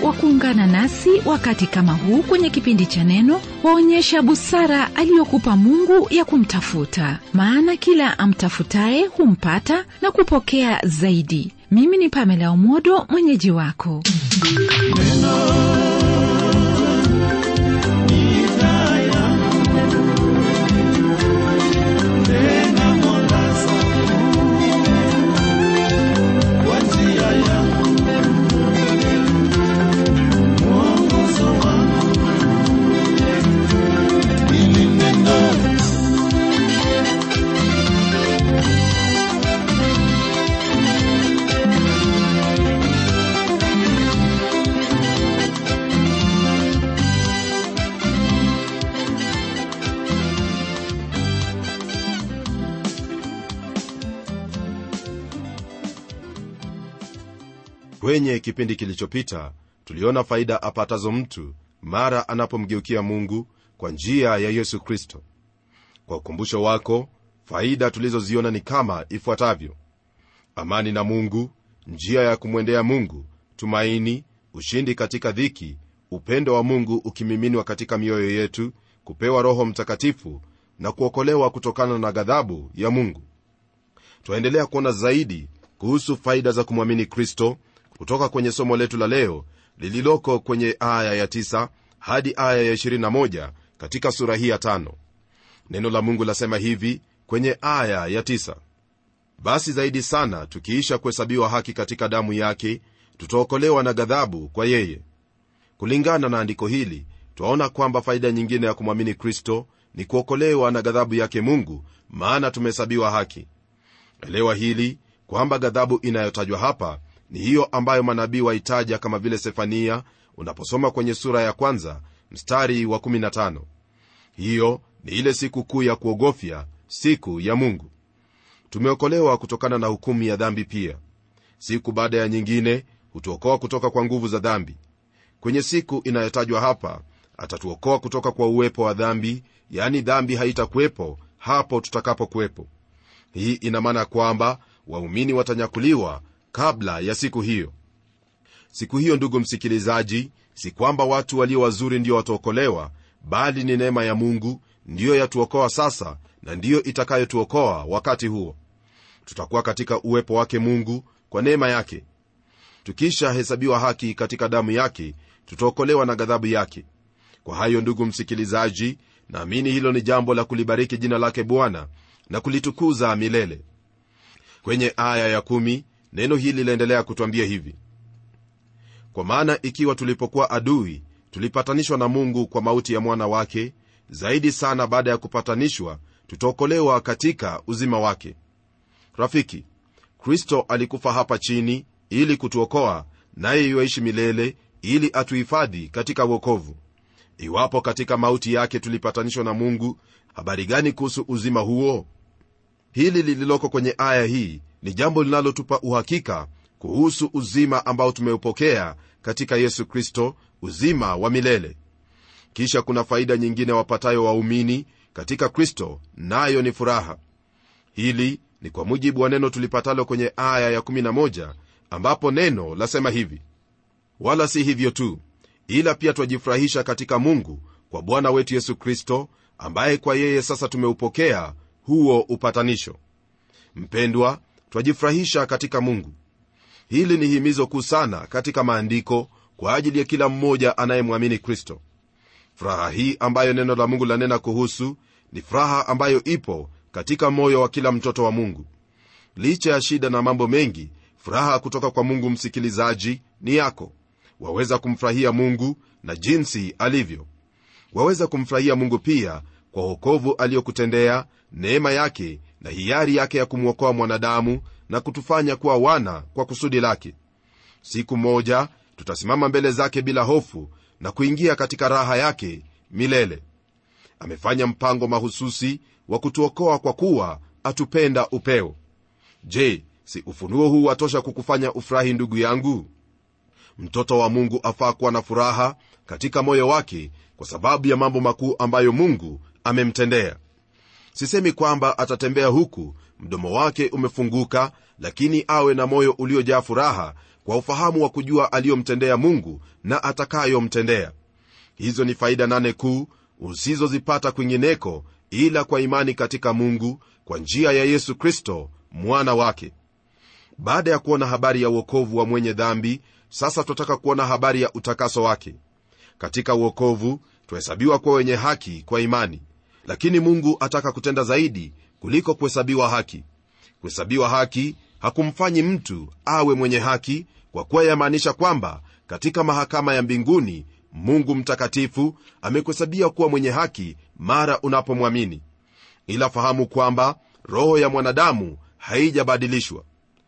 wa kuungana nasi wakati kama huu kwenye kipindi cha Neno, waonyesha busara aliyokupa Mungu ya kumtafuta, maana kila amtafutaye humpata na kupokea zaidi. Mimi ni Pamela Omodo, mwenyeji wako. kwenye kipindi kilichopita tuliona faida apatazo mtu mara anapomgeukia mungu kwa njia ya yesu kristo kwa ukumbusho wako faida tulizoziona ni kama ifuatavyo amani na mungu njia ya kumwendea mungu tumaini ushindi katika dhiki upendo wa mungu ukimiminwa katika mioyo yetu kupewa roho mtakatifu na kuokolewa kutokana na ghadhabu ya mungu twaendelea kuona zaidi kuhusu faida za kumwamini kristo kutoka kwenye somo letu la leo lililoko kwenye aya ya 9 hadi aya ya 21 katika sura hii ya tano neno la mungu lasema hivi kwenye aya ya 9 basi zaidi sana tukiisha kuhesabiwa haki katika damu yake tutaokolewa na ghadhabu kwa yeye kulingana na andiko hili twaona kwamba faida nyingine ya kumwamini kristo ni kuokolewa na ghadhabu yake mungu maana tumehesabiwa haki elewa hili kwamba ghadhabu inayotajwa hapa ni hiyo ambayo manabii waitaja kama vile sefania unaposoma kwenye sura ya kwanza mstari wa 15 hiyo ni ile siku kuu ya kuogofya siku ya mungu tumeokolewa kutokana na hukumu ya dhambi pia siku baada ya nyingine hutuokoa kutoka kwa nguvu za dhambi kwenye siku inayotajwa hapa atatuokoa kutoka kwa uwepo wa dhambi yani dhambi haitakuwepo hapo tutakapokuwepo hii ina maana kwamba waumini watanyakuliwa kabla ya siku hiyo siku hiyo ndugu msikilizaji si kwamba watu walio wazuri ndio wataokolewa bali ni neema ya mungu ndiyo yatuokoa sasa na ndiyo itakayotuokoa wakati huo tutakuwa katika uwepo wake mungu kwa neema yake tukisha hesabiwa haki katika damu yake tutaokolewa na ghadhabu yake kwa hayo ndugu msikilizaji naamini hilo ni jambo la kulibariki jina lake bwana na kulitukuza milele kwenye aya ya kumi, neno hili laendelea kutwambia hivi kwa maana ikiwa tulipokuwa adui tulipatanishwa na mungu kwa mauti ya mwana wake zaidi sana baada ya kupatanishwa tutaokolewa katika uzima wake rafiki kristo alikufa hapa chini ili kutuokoa naye yuaishi milele ili atuhifadhi katika uokovu iwapo katika mauti yake tulipatanishwa na mungu habari gani kuhusu uzima huo hili lililoko kwenye aya hii ni jambo linalotupa uhakika kuhusu uzima ambao tumeupokea katika yesu kristo uzima wa milele kisha kuna faida nyingine wapatayo waumini katika kristo nayo ni furaha hili ni kwa mujibu wa neno tulipatalo kwenye aya ya11 ambapo neno lasema hivi wala si hivyo tu ila pia twajifurahisha katika mungu kwa bwana wetu yesu kristo ambaye kwa yeye sasa tumeupokea huo upatanisho mpendwa twajifurahisha katika mungu hili ni himizo kuu sana katika maandiko kwa ajili ya kila mmoja anayemwamini kristo furaha hii ambayo neno la mungu lanena kuhusu ni furaha ambayo ipo katika moyo wa kila mtoto wa mungu licha ya shida na mambo mengi furaha kutoka kwa mungu msikilizaji ni yako waweza kumfurahia mungu na jinsi alivyo waweza kumfurahia mungu pia kwa wokovu aliyokutendea neema yake na hiari yake ya kumwokoa mwanadamu na kutufanya kuwa wana kwa kusudi lake siku moja tutasimama mbele zake bila hofu na kuingia katika raha yake milele amefanya mpango mahususi wa kutuokoa kwa kuwa atupenda upeo je si ufunuo huu watosha kukufanya ufurahi ndugu yangu mtoto wa mungu afaa kuwa na furaha katika moyo wake kwa sababu ya mambo makuu ambayo mungu amemtendea sisemi kwamba atatembea huku mdomo wake umefunguka lakini awe na moyo uliojaa furaha kwa ufahamu wa kujua aliyomtendea mungu na atakayomtendea hizo ni faida nane kuu usizozipata kwingineko ila kwa imani katika mungu kwa njia ya yesu kristo mwana wake baada ya kuona habari ya uokovu wa mwenye dhambi sasa tunataka kuona habari ya utakaso wake katika uokovu twahesabiwa kuwa wenye haki kwa imani lakini mungu ataka kutenda zaidi kuliko kuhesabiwa haki kuhesabiwa haki hakumfanyi mtu awe mwenye haki kwa kuwa yamaanisha kwamba katika mahakama ya mbinguni mungu mtakatifu amekuhesabia kuwa mwenye haki mara unapomwamini ila fahamu kwamba roho ya mwanadamu haijabadilishwa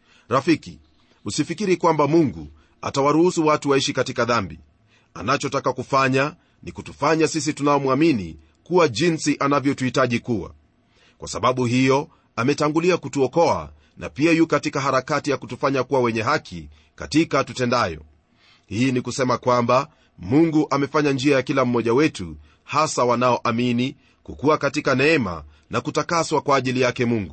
rafiki usifikiri kwamba mungu atawaruhusu watu waishi katika dhambi anachotaka kufanya ni kutufanya sisi tunaomwamini kuwa jinsi anavyotuhitaji kuwa kwa sababu hiyo ametangulia kutuokoa na pia yu katika harakati ya kutufanya kuwa wenye haki katika tutendayo hii ni kusema kwamba mungu amefanya njia ya kila mmoja wetu hasa wanaoamini kukuwa katika neema na kutakaswa kwa ajili yake mungu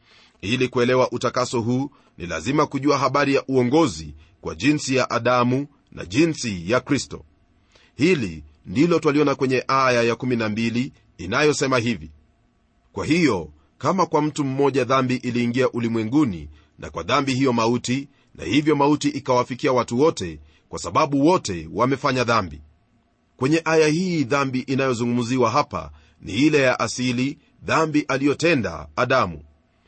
ili kuelewa utakaso huu ni lazima kujua habari ya uongozi kwa jinsi ya adamu na jinsi ya kristo hili ndilo twaliona kwenye aya ya12 inayosema hivi kwa hiyo kama kwa mtu mmoja dhambi iliingia ulimwenguni na kwa dhambi hiyo mauti na hivyo mauti ikawafikia watu wote kwa sababu wote wamefanya dhambi kwenye aya hii dhambi inayozungumziwa hapa ni ile ya asili dhambi aliyotenda adamu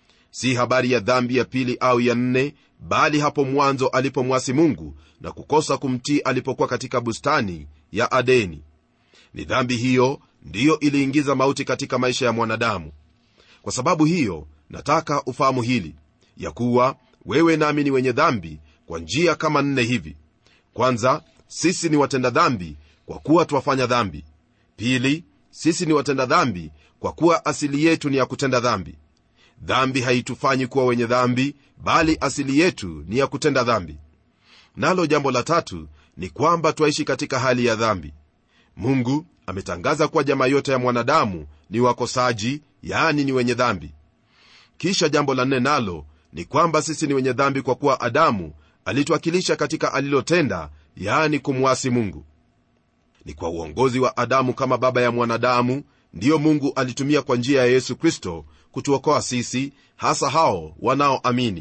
si habari ya dhambi ya pili au ya nne bali hapo mwanzo alipomwasi mungu na kukosa kumtii alipokuwa katika bustani ya adeni ni dhambi hiyo ndiyo iliingiza mauti katika maisha ya mwanadamu kwa sababu hiyo nataka ufahamu hili ya kuwa wewe nami ni wenye dhambi kwa njia kama nne hivi kwanza sisi ni watenda dhambi kwa kuwa twafanya dhambi pili sisi ni watenda dhambi kwa kuwa asili yetu ni ya kutenda dhambi dhambi haitufanyi kuwa wenye dhambi bali asili yetu ni ya kutenda dhambi nalo jambo la tatu ni kwamba twaishi katika hali ya dhambi mungu ametangaza kuwa jamaa yote ya mwanadamu ni wakosaji yaani ni wenye dhambi kisha jambo la nne nalo ni kwamba sisi ni wenye dhambi kwa kuwa adamu alituwakilisha katika alilotenda yaani kumwasi mungu ni kwa uongozi wa adamu kama baba ya mwanadamu ndiyo mungu alitumia kwa njia ya yesu kristo kutuokoa sisi hasa hao wanaoamini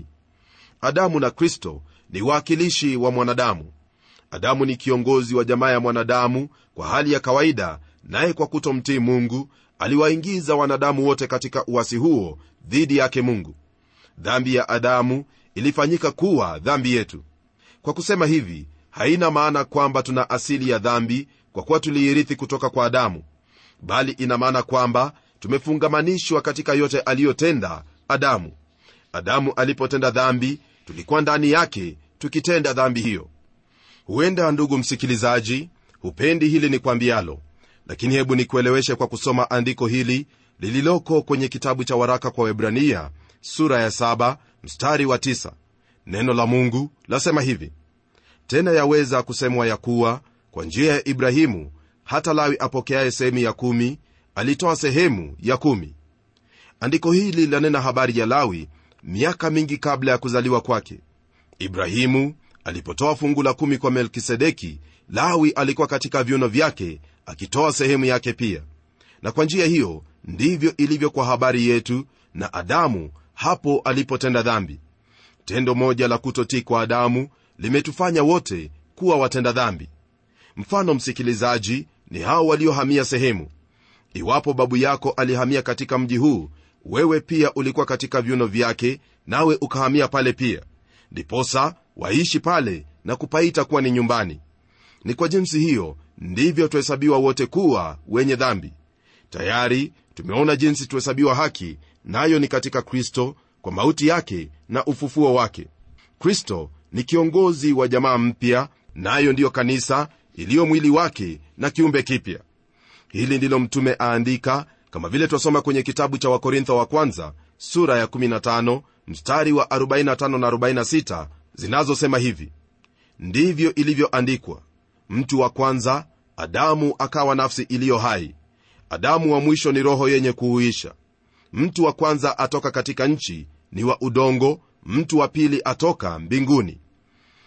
adamu na kristo ni waakilishi wa mwanadamu adamu ni kiongozi wa jamaa ya mwanadamu kwa hali ya kawaida naye kwa kutomtii mungu aliwaingiza wanadamu wote katika uwasi huo dhidi yake mungu dhambi ya adamu ilifanyika kuwa dhambi yetu kwa kusema hivi haina maana kwamba tuna asili ya dhambi kwa kuwa tuliirithi kutoka kwa adamu bali ina maana kwamba tumefungamanishwa katika yote aliyotenda adamu adamu alipotenda dhambi tulikuwa ndani yake tukitenda dhambi hiyo huenda ndugu msikilizaji hupendi hili ni kwambialo lakini hebu nikueleweshe kwa kusoma andiko hili lililoko kwenye kitabu cha waraka kwa webrania sura ya 7 mstari wa 9 neno la mungu lasema hivi tena yaweza kusemwa ya kuwa kwa njia ya ibrahimu hata lawi apokeaye sehemu ya kumi alitoa sehemu ya kumi andiko hili lanena habari ya lawi miaka mingi kabla ya kuzaliwa kwake ibrahimu alipotoa fungu la kumi kwa melkisedeki lawi alikuwa katika viuno vyake akitoa sehemu yake pia na kwa njia hiyo ndivyo ilivyo kwa habari yetu na adamu hapo alipotenda dhambi tendo moja la kutotii kwa adamu limetufanya wote kuwa watenda dhambi mfano msikilizaji ni hao waliohamia sehemu iwapo babu yako alihamia katika mji huu wewe pia ulikuwa katika viuno vyake nawe ukahamia pale pia ndiposa waishi pale na kupaita kuwa ni nyumbani ni kwa jinsi hiyo ndivyo tuhesabiwa wote kuwa wenye dhambi tayari tumeona jinsi tuhesabiwa haki nayo na ni katika kristo kwa mauti yake na ufufuo wake kristo ni kiongozi wa jamaa mpya nayo na ndiyo kanisa iliyo mwili wake na kiumbe kipya hili ndilo mtume aandika kama vile twasoma kwenye kitabu cha wakorintho wa kwanza sura ya 15 mstari wa 45 na 46 zinazosema hivi ndivyo ilivyoandikwa mtu wa kwanza adamu akawa nafsi iliyo hai adamu wa mwisho ni roho yenye kuhuisha mtu wa kwanza atoka katika nchi ni wa udongo mtu wa pili atoka mbinguni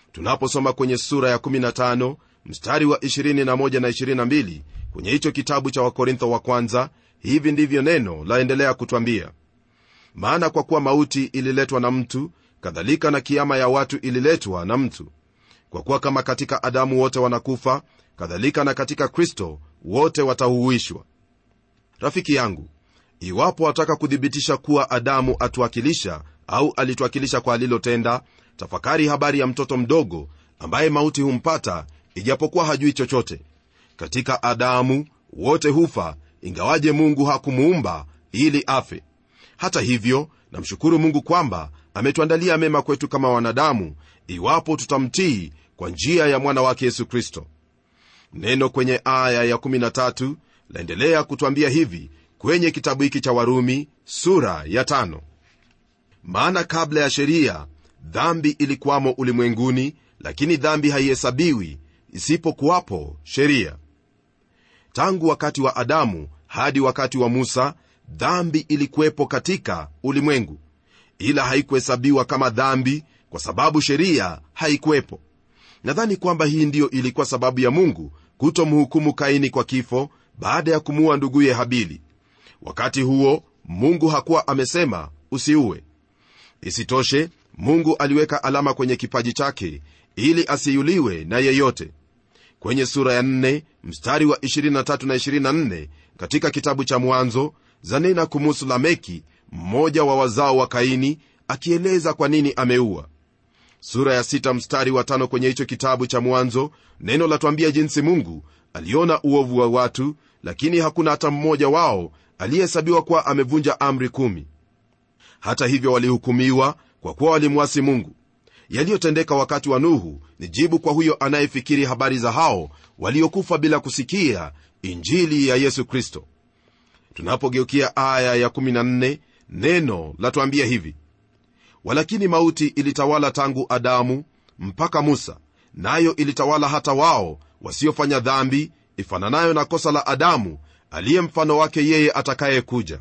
tunaposoma kwenye sura ya 15 mstari wa 21 na 22 kwenye hicho kitabu cha wakorintho wa kwanza hivi ndivyo neno laendelea kutwambia maana kwa kuwa mauti ililetwa na mtu kadhalika na kiama ya watu ililetwa na mtu kwa kuwa kama katika adamu wote wanakufa kadhalika na katika kristo wote watahuishwa rafiki yangu iwapo wataka kuthibitisha kuwa adamu atuwakilisha au alituwakilisha kwa alilotenda tafakari habari ya mtoto mdogo ambaye mauti humpata ijapokuwa hajui chochote katika adamu wote hufa ingawaje mungu hakumuumba ili afe hata hivyo namshukuru mungu kwamba ametuandalia mema kwetu kama wanadamu iwapo tutamtii kwa njia ya mwana wake yesu kristo neno kwenye aya ya13 laendelea kutwambia hivi kwenye kitabu hiki cha warumi sura ya tano. maana kabla ya sheria dhambi ilikuwamo ulimwenguni lakini dhambi haihesabiwi isipokuwapo sheria tangu wakati wa adamu hadi wakati wa musa dhambi ilikuwepo katika ulimwengu ila haikuhesabiwa kama dhambi kwa sababu sheria haikuwepo nadhani kwamba hii ndiyo ilikuwa sababu ya mungu kutomhukumu kaini kwa kifo baada ya kumuua nduguye habili wakati huo mungu hakuwa amesema usiue isitoshe mungu aliweka alama kwenye kipaji chake ili asiuliwe na yeyote kwenye sura ya 4 mstari wa 23 na 24 katika kitabu cha mwanzo zanena kumuhusu lameki mmoja wa wazao wa kaini akieleza kwa nini ameua sura ya 6 mstari wa 5 kwenye hicho kitabu cha mwanzo neno latwambia jinsi mungu aliona uovu wa watu lakini hakuna hata mmoja wao aliyehesabiwa kuwa amevunja amri kumi hata hivyo walihukumiwa kwa kuwa walimwasi mungu yaliyotendeka wakati wa nuhu ni jibu kwa huyo anayefikiri habari za hao waliokufa bila kusikia injili ya yesu kristo tunapogeukia aya ya14 neno latuambia hivi walakini mauti ilitawala tangu adamu mpaka musa nayo ilitawala hata wao wasiofanya dhambi ifananayo na kosa la adamu aliye mfano wake yeye atakayekuja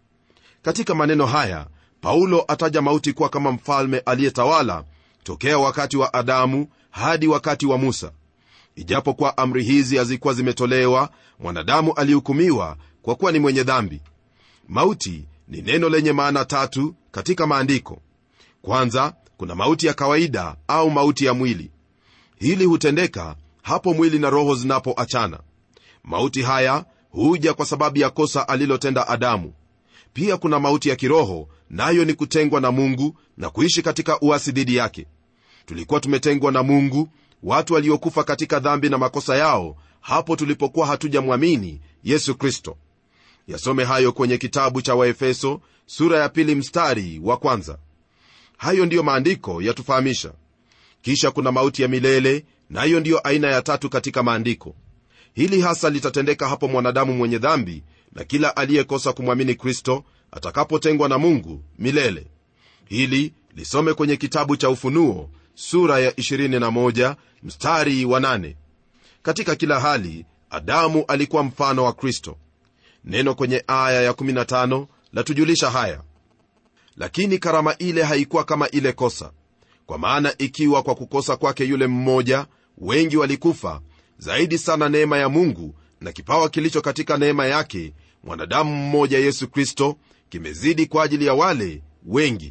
katika maneno haya paulo ataja mauti kuwa kama mfalme aliyetawala tokea wakati wa adamu hadi wakati wa musa ijapokuwa amri hizi hazikuwa zimetolewa mwanadamu alihukumiwa kwa kuwa ni mwenye dhambi mauti ni neno lenye maana tatu katika maandiko kwanza kuna mauti ya kawaida au mauti ya mwili hili hutendeka hapo mwili na roho zinapoachana mauti haya huja kwa sababu ya kosa alilotenda adamu pia kuna mauti ya kiroho nayo ni kutengwa na mungu na kuishi katika uasi dhidi yake tulikuwa tumetengwa na mungu watu waliokufa katika dhambi na makosa yao hapo tulipokuwa hatujamwamini yesu kristo yasome hayo kwenye kitabu cha waefeso sura ya pili mstari wa kwanza hayo ndiyo maandiko yatufahamisha kisha kuna mauti ya milele nayo na ndiyo aina ya tatu katika maandiko hili hasa litatendeka hapo mwanadamu mwenye dhambi na kila aliyekosa kumwamini kristo atakapotengwa na mungu milele hili lisome kwenye kitabu cha ufunuo sura ya 21 mstari wa 8 katika kila hali adamu alikuwa mfano wa kristo neno kwenye aya ya 15 latujulisha haya lakini karama ile haikuwa kama ile kosa kwa maana ikiwa kwa kukosa kwake yule mmoja wengi walikufa zaidi sana neema ya mungu na kipawa kilicho katika neema yake mwanadamu mmoja yesu kristo kimezidi kwa ajili ya wale wengi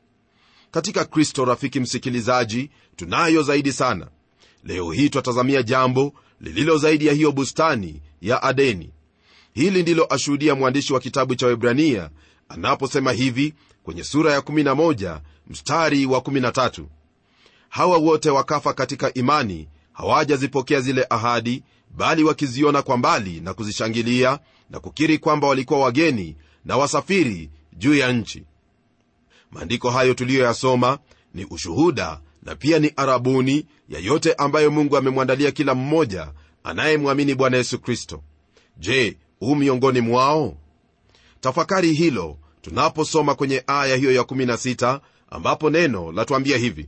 katika kristo rafiki msikilizaji tunayo zaidi sana leo hii twatazamia jambo lililo zaidi ya hiyo bustani ya adeni hili ndilo ashuhudia mwandishi wa kitabu cha webrania anaposema hivi kwenye sura ya 11 mstari wa 13 hawa wote wakafa katika imani hawajazipokea zile ahadi bali wakiziona kwa mbali na kuzishangilia na kukiri kwamba walikuwa wageni na wasafiri juu ya nchi maandiko hayo tuliyoyasoma ni ushuhuda na pia ni arabuni ya yote ambayo mungu amemwandalia kila mmoja anayemwamini bwana yesu kristo je huu miongoni mwao tafakari hilo tunaposoma kwenye aya hiyo ya 16 ambapo neno latuambia hivi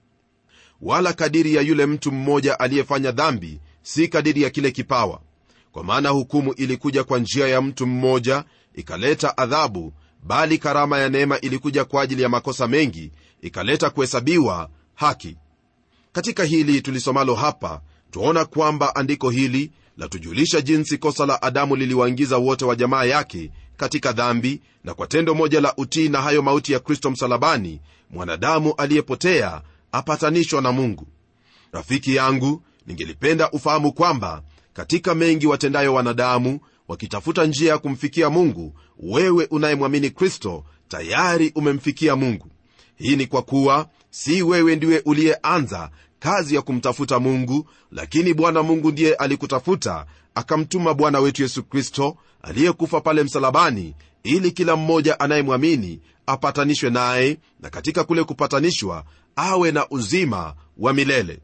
wala kadiri ya yule mtu mmoja aliyefanya dhambi si kadiri ya kile kipawa kwa maana hukumu ilikuja kwa njia ya mtu mmoja ikaleta adhabu bali karama ya neema ilikuja kwa ajili ya makosa mengi ikaleta kuhesabiwa haki katika hili tulisomalo hapa twaona kwamba andiko hili latujulisha jinsi kosa la adamu liliwaingiza wote wa jamaa yake katika dhambi na kwa tendo moja la utii na hayo mauti ya kristo msalabani mwanadamu aliyepotea apatanishwa na mungu rafiki yangu ningelipenda ufahamu kwamba katika mengi watendayo wanadamu wakitafuta njia ya kumfikia mungu wewe unayemwamini kristo tayari umemfikia mungu hii ni kwa kuwa si wewe ndiwe uliyeanza kazi ya kumtafuta mungu lakini bwana mungu ndiye alikutafuta akamtuma bwana wetu yesu kristo aliyekufa pale msalabani ili kila mmoja anayemwamini apatanishwe naye na katika kule kupatanishwa awe na uzima wa milele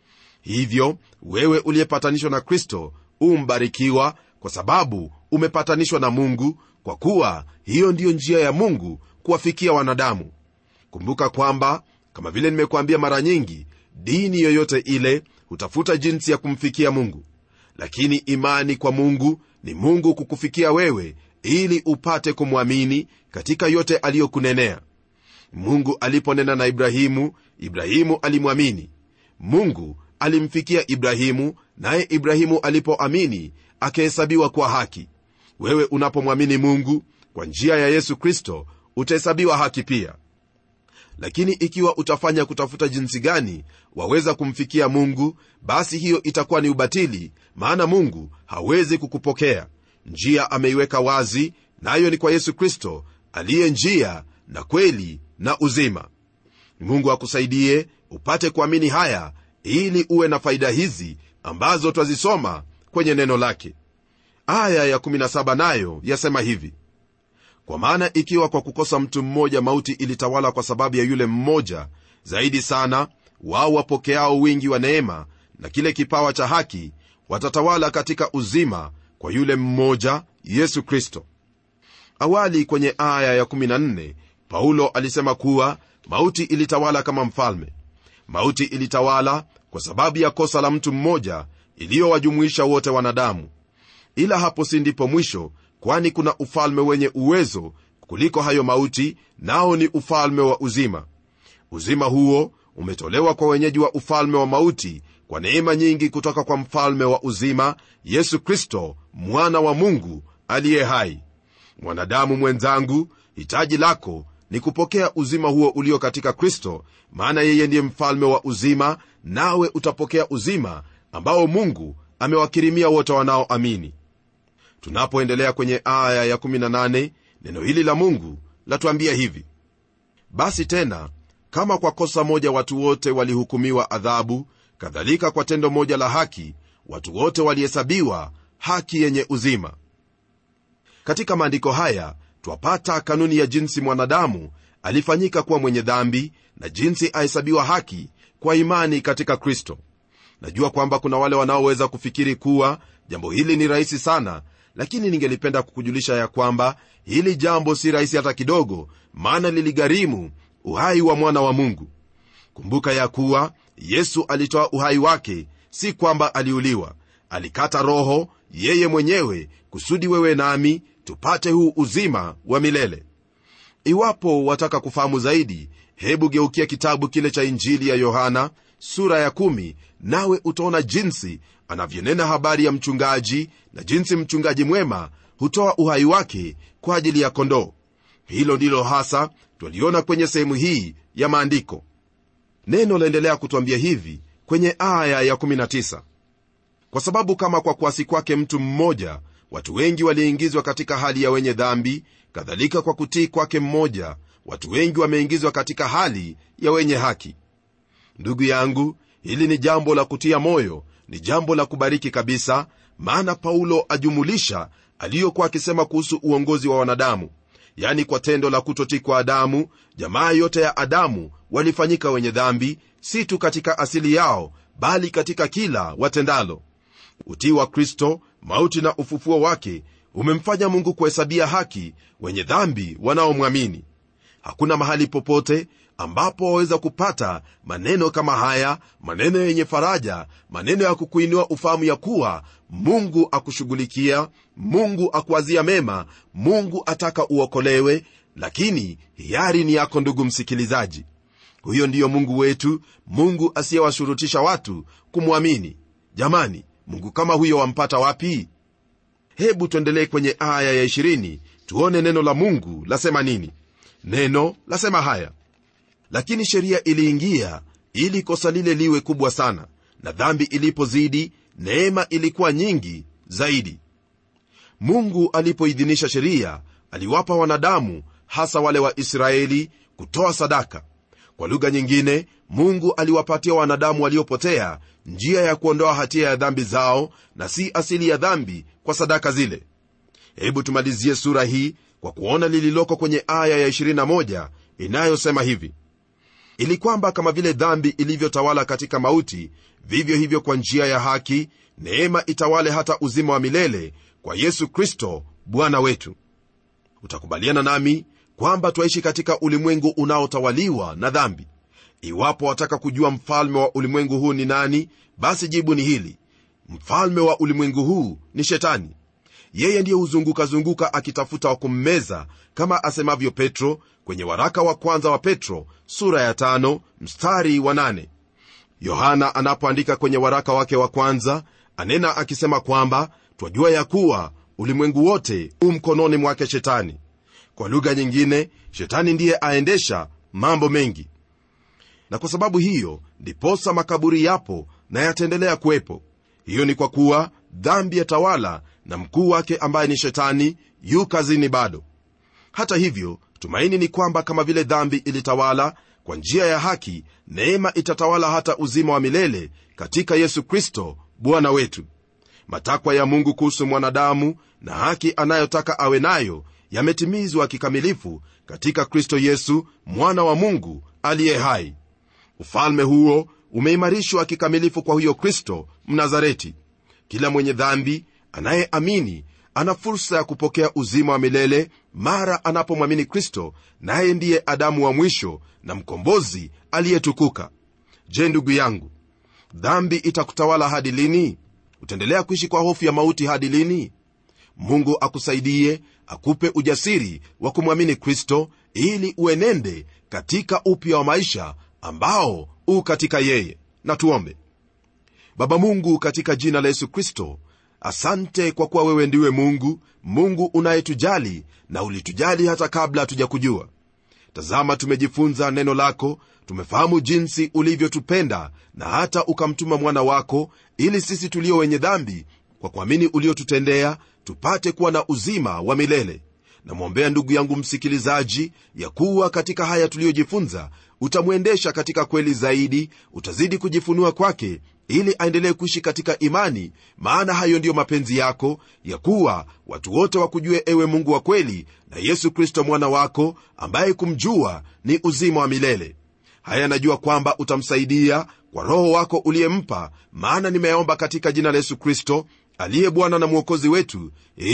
hivyo wewe uliyepatanishwa na kristo umbarikiwa kwa sababu umepatanishwa na mungu kwa kuwa hiyo ndiyo njia ya mungu kuwafikia wanadamu kumbuka kwamba kama vile nimekuambia mara nyingi dini yoyote ile hutafuta jinsi ya kumfikia mungu lakini imani kwa mungu ni mungu kukufikia wewe ili upate kumwamini katika yote aliyokunenea mungu aliponena na ibrahimu ibrahimu alimwamini mungu alimfikia ibrahimu naye ibrahimu alipoamini akahesabiwa kwa haki wewe unapomwamini mungu kwa njia ya yesu kristo utahesabiwa haki pia lakini ikiwa utafanya kutafuta jinsi gani waweza kumfikia mungu basi hiyo itakuwa ni ubatili maana mungu hawezi kukupokea njia ameiweka wazi nayo na ni kwa yesu kristo aliye njia na kweli na uzima mungu akusaidie upate kuamini haya ili uwe na faida hizi ambazo twazisoma kwenye neno lake aya ya17 nayo yasema hivi kwa maana ikiwa kwa kukosa mtu mmoja mauti ilitawala kwa sababu ya yule mmoja zaidi sana wao wapokeao wingi wa neema na kile kipawa cha haki watatawala katika uzima kwa yule mmoja yesu kristo awali kwenye aya ya14 paulo alisema kuwa mauti ilitawala kama mfalme mauti ilitawala kwa sababu ya kosa la mtu mmoja iliyowajumuisha wote wanadamu ila hapo si ndipo mwisho kwani kuna ufalme wenye uwezo kuliko hayo mauti nao ni ufalme wa uzima uzima huo umetolewa kwa wenyeji wa ufalme wa mauti kwa neema nyingi kutoka kwa mfalme wa uzima yesu kristo mwana wa mungu aliye hai mwanadamu mwenzangu hitaji lako ni kupokea uzima huo ulio katika kristo maana yeye ndiye mfalme wa uzima nawe utapokea uzima ambao mungu amewakirimia wote wanaoamini tunapoendelea kwenye aya ya18 neno hili la mungu latuambia hivi basi tena kama kwa kosa moja watu wote walihukumiwa adhabu kadhalika kwa tendo moja la haki watu wote walihesabiwa haki yenye uzima katika maandiko haya twapata kanuni ya jinsi mwanadamu alifanyika kuwa mwenye dhambi na jinsi ahesabiwa haki kwa imani katika kristo najua kwamba kuna wale wanaoweza kufikiri kuwa jambo hili ni rahisi sana lakini ningelipenda kukujulisha ya kwamba hili jambo si rahisi hata kidogo maana liligharimu uhai wa mwana wa mungu kumbuka ya kuwa yesu alitoa uhai wake si kwamba aliuliwa alikata roho yeye mwenyewe kusudi wewe nami tupate huu uzima wa milele iwapo wataka kufahamu zaidi hebu geukia kitabu kile cha injili ya yohana sura ya kumi, nawe utaona jinsi anavyonena habari ya mchungaji na jinsi mchungaji mwema hutoa uhai wake kwa ajili ya kondoo hilo ndilo hasa twaliona kwenye sehemu hii ya maandiko neno laendelea kutwambia hivi kwenye aya ya19 kwa sababu kama kwa kuasi kwake mtu mmoja watu wengi waliingizwa katika hali ya wenye dhambi kadhalika kwa kutii kwake mmoja watu wengi wameingizwa katika hali ya wenye haki ndugu yangu hili ni jambo la kutia moyo ni jambo la kubariki kabisa maana paulo ajumulisha aliyokuwa akisema kuhusu uongozi wa wanadamu yani kwa tendo la kutotii kwa adamu jamaa yote ya adamu walifanyika wenye dhambi si tu katika asili yao bali katika kila watendalo utii wa kristo mauti na ufufuo wake umemfanya mungu kuhesabia haki wenye dhambi wanaomwamini hakuna mahali popote ambapo waweza kupata maneno kama haya maneno yenye faraja maneno ya kukuinua ufahamu ya kuwa mungu akushughulikia mungu akuwazia mema mungu ataka uokolewe lakini hiari ni yako ndugu msikilizaji huyo ndiyo mungu wetu mungu asiyewashurutisha watu kumwamini jamani mungu kama huyo wampata wapi hebu tuendelee kwenye aya ya 20 tuone neno la mungu lasema nini neno lasema haya lakini sheria iliingia ili kosa lile liwe kubwa sana na dhambi ilipozidi neema ilikuwa nyingi zaidi mungu alipoidhinisha sheria aliwapa wanadamu hasa wale wa israeli kutoa sadaka kwa lugha nyingine mungu aliwapatia wanadamu waliopotea njia ya kuondoa hatia ya dhambi zao na si asili ya dhambi kwa sadaka zile hebu tumalizie sura hii kwa kuona lililoko kwenye aya ya 21 inayosema hivi ili kwamba kama vile dhambi ilivyotawala katika mauti vivyo hivyo kwa njia ya haki neema itawale hata uzima wa milele kwa yesu kristo bwana wetu utakubaliana nami kwamba twaishi katika ulimwengu unaotawaliwa na dhambi iwapo wataka kujua mfalme wa ulimwengu huu ni nani basi jibu ni hili mfalme wa ulimwengu huu ni shetani yeye ndiye huzungukazunguka akitafuta wa kummeza kama asemavyo petro kwenye waraka wa kwanza wa petro sura ya tano, mstari wa nane. yohana anapoandika kwenye waraka wake wa kwanza anena akisema kwamba twajua ya kuwa ulimwengu wote u mkononi mwake shetani kwa lugha nyingine shetani ndiye aendesha mambo mengi na kwa sababu hiyo ndiposa makaburi yapo na yataendelea kuwepo hiyo ni kwa kuwa dhambi ya tawala na mkuu wake ambaye ni shetani yu kazini bado hata hivyo tumaini ni kwamba kama vile dhambi ilitawala kwa njia ya haki neema itatawala hata uzima wa milele katika yesu kristo bwana wetu matakwa ya mungu kuhusu mwanadamu na haki anayotaka awe nayo yametimizwa kikamilifu katika kristo yesu mwana wa mungu aliye hai ufalme huo umeimarishwa kikamilifu kwa huyo kristo mnazareti kila mwenye dhambi anayeamini ana fursa ya kupokea uzima wa milele mara anapomwamini kristo naye ndiye adamu wa mwisho na mkombozi aliyetukuka je ndugu yangu dhambi itakutawala hadi lini utaendelea kuishi kwa hofu ya mauti hadi lini mungu akusaidie akupe ujasiri wa kumwamini kristo ili uenende katika upya wa maisha ambao u katika yeye na tuombe baba mungu katika jina la yesu kristo asante kwa kuwa wewe ndiwe mungu mungu unayetujali na ulitujali hata kabla hatujakujua tazama tumejifunza neno lako tumefahamu jinsi ulivyotupenda na hata ukamtuma mwana wako ili sisi tulio wenye dhambi kwa kuamini uliotutendea tupate kuwa na uzima wa milele namwombea ndugu yangu msikilizaji ya kuwa katika haya tuliyojifunza utamwendesha katika kweli zaidi utazidi kujifunua kwake ili aendelee kuishi katika imani maana hayo ndiyo mapenzi yako ya kuwa watu wote wakujue ewe mungu wa kweli na yesu kristo mwana wako ambaye kumjua ni uzima wa milele haya najua kwamba utamsaidia kwa roho wako uliyempa maana nimeyaomba katika jina la yesu kristo aliye bwana na mwokozi wetu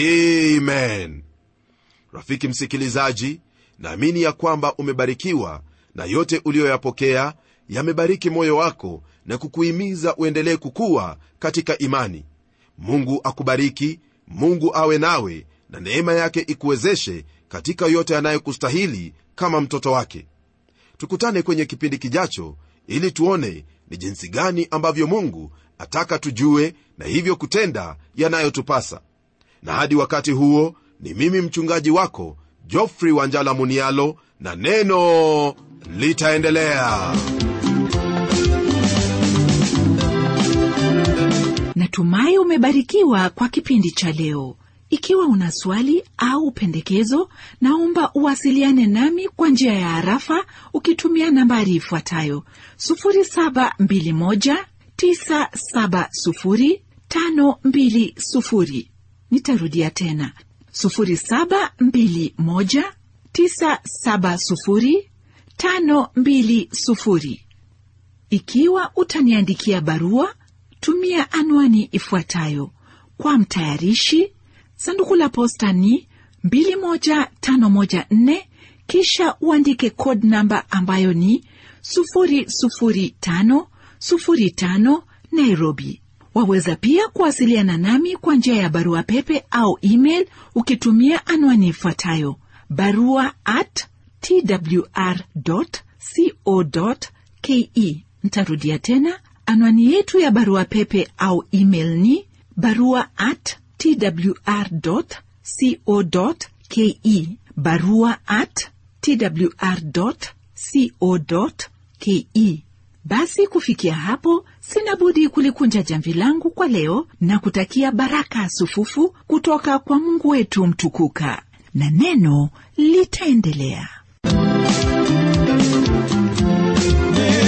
amen rafiki msikilizaji naamini ya kwamba umebarikiwa na yote uliyoyapokea yamebariki moyo wako na kukuhimiza uendelee kukuwa katika imani mungu akubariki mungu awe nawe na neema yake ikuwezeshe katika yote yanayokustahili kama mtoto wake tukutane kwenye kipindi kijacho ili tuone ni jinsi gani ambavyo mungu ataka tujue na hivyo kutenda yanayotupasa na hadi wakati huo ni mimi mchungaji wako jofrey wanjala munialo na neno litaendelea natumai umebarikiwa kwa kipindi cha leo ikiwa una swali au pendekezo naomba uwasiliane nami kwa njia ya harafa ukitumia nambari ifuatayo 721970520 nitarudia tena 721970520 ikiwa utaniandikia barua tumia anwani ifuatayo kwa mtayarishi sanduku la posta ni 21514 kisha uandike code namba ambayo ni 00505 nairobi waweza pia kuwasiliana nami kwa njia ya barua pepe au email ukitumia anwani ifuatayo barua at twr co ke ntarudia tena anwani yetu ya barua pepe au email ni barua at twr co ke barua at twr co ke basi kufikia hapo sina budi kulikunja jamvi langu kwa leo na kutakia baraka sufufu kutoka kwa mungu wetu mtukuka na neno litaendelea Neno